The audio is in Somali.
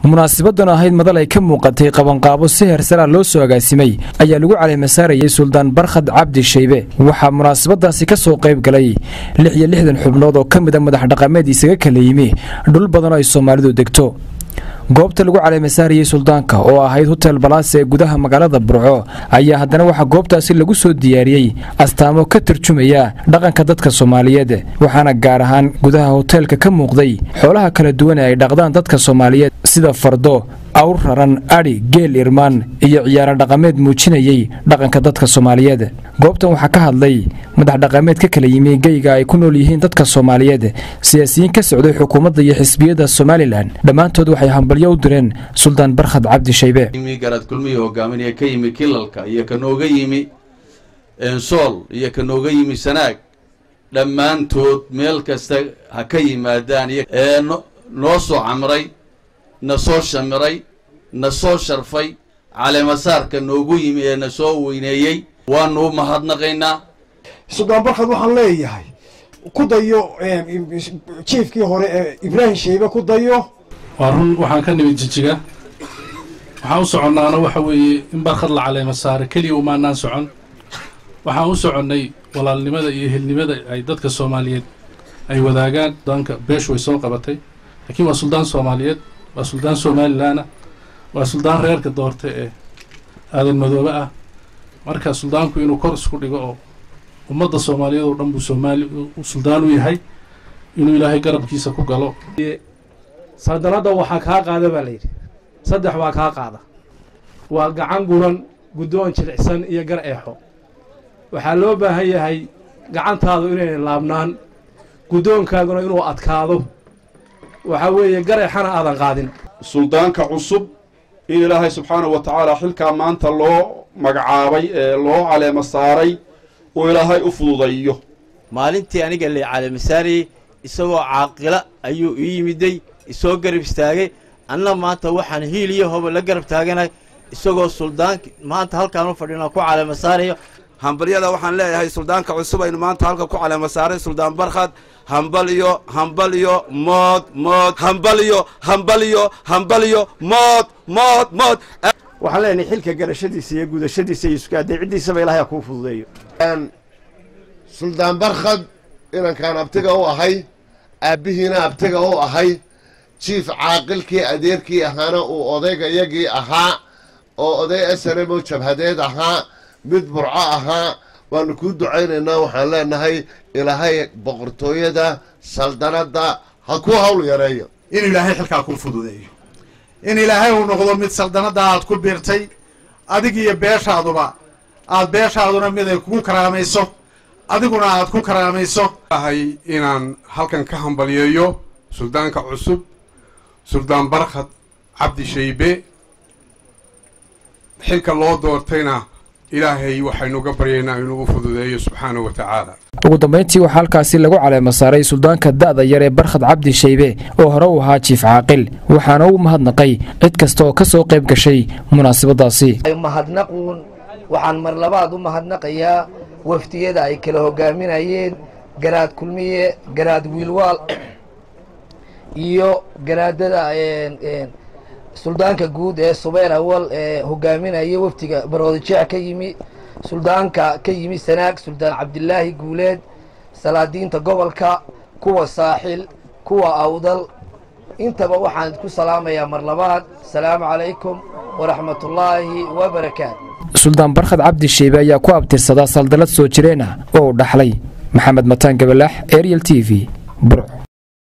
munaasibadan ahayd madal ay ka muuqatay qabanqaabo si hersara loo soo agaasimay ayaa lagu caleemasaarayay suldaan barkhad cabdi shaybe waxaa munaasabadaasi ka soo qayb galay lix iyo lixdan xubnood oo ka mida madax dhaqameed isaga kala yimi dhul badan oo ay soomaalidu degto goobta lagu caleemasaarayey suldaanka oo ahayd hotel balaas ee gudaha magaalada burco ayaa haddana waxaa goobtaasi lagu soo diyaariyey astaamo ka turjumaya dhaqanka dadka soomaaliyeed waxaana gaar ahaan gudaha hoteelka ka muuqday xoolaha kala duwan ee ay dhaqdaan dadka soomaaliyeed sida fardo awr raran adhi geel irmaan iyo ciyaaro dhaqameed muujinayey dhaqanka dadka soomaaliyeed goobtan waxaa ka hadlay madax dhaqameed ka kala yimi geyga ay ku nool yihiin dadka soomaaliyeed siyaasiyiin ka socday xukuumadda iyo xisbiyada somalilan dhammaantood waxay hambalyo u direen suldaan barkhad cabdi shaybe garaad kulmiyi hogaaminaya ka yimi kilalka iyo ka nooga yimi ensool iyo ka nooga yimi sanaag dhammaantood meel kasta ha ka yimaadaan ee noo soo camray na soo shamiray na soo sharfay caleemasaarka noogu yimi ee na soo weyneeyey waanu u mahadnaqaynaa suldaan barkhad waxaan leeyahay ku dayo jiifkii hore ee ibraahim shaybe ku dayo waa run waxaan ka nimid jijiga waxaan u soconnaana waxa weeye in barkhad la caleema saare keliya umaanaan socon waxaan u soconnay walaalnimada iyo helnimada ay dadka soomaaliyeed ay wadaagaan suldaanka beeshu way soo qabatay laakiin waa suldaan soomaaliyeed waa suldaan somalilanah waa suldaan reerka doorta ee aadan madoobe ah marka suldaanku inuu kor isku dhigo oo ummadda soomaaliyeed oo dhan buu soomaali suldaan u yahay inuu ilaahay garabkiisa ku galo saldanadda waxaa kaa qaada baa layidhi saddex waa kaa qaada waa gacan guran guddoon jilicsan iyo gar eexo waxaa loo baahan yahay gacantaadu inayna laabnaan guddoonkaaguna inuu adkaado waxaa weeye gar eexana aadan qaadin suldaanka cusub in ilaahay subxaanahu wa tacaala xilkaa maanta loo magacaabay ee loo caleema saaray uu ilaahay u fududayo maalintii aniga la caleemasaarayey isagoo caaqila ayuu ii yimiday isoo garab istaagay anna maanta waxaan hiil iyo hoba la garab taaganay isagoo suldaank maanta halkaan u fadhina ku caleema saarayo hambalyada waxaan leeyahay suldaanka cusub aynu maanta halka ku caleema saaray suldaan barkhad hambalyo hambalyo mood mood hambalyo hambalyo hambalyo mood mood mood waxaan leenahay xilka garashadiisa iyo gudashadiisa iyo iskuadeecidiisaba ilahay ha kuu fududeeyo suldaan barkhad inankaan abtiga u ahay aabbihiina abtiga u ahay jiif caaqilkii adeerkii ahaana uu odaygayagii ahaa oo oday asaremo jabhadeed ahaa mid burco ahaa waanu kuu ducaynaynaa waxaan leenahay ilaahay boqortooyada saldanadda ha kuu hawl yareeyo in ilaahay xilkaa kuu fududeeyo in ilaahay uu noqdo mid saldanadda aad ku biirtay adig iyo beeshaaduba aad beeshaaduna mid ay kugu karaamayso adiguna aad ku karaamayso ahay inaan halkan ka hambalyeeyo suldaanka cusub suldaan barkhad cabdi shaybe xilka loo doortayna ilaahay waxaynuga baryaynaa inuu u fududeeyo subxaanahu wa tacaala ugu dambayntii waxaa halkaasi lagu caleema saaray suldaanka da'da yar ee barkhad cabdi shaybe oo hore u ahaa jiif caaqil waxaana u mahadnaqay cid kasta oo ka soo qayb gashay munaasabadaasi mahadnaquun waxaan mar labaad u mahadnaqayaa waftiyada ay kala hogaaminayeen garaad kulmiye garaad wiilwaal iyo garaadada suldaanka guud ee subeer awal ee hogaaminaya waftiga baroodijeec ka yimi suldaanka ka yimi sanaag suldaan cabdilaahi guuleed salaadiinta gobolka kuwa saaxil kuwa awdal intaba waxaan ku salaamayaa mar labaad asalaamu calaykum waraxmatullaahi wabarakaatu suldaan barkhad cabdi sheybe ayaa ku abtirsadaa saldalad soo jireen ah oo u dhaxlay maxamed mataan gabalaax ariel t v burc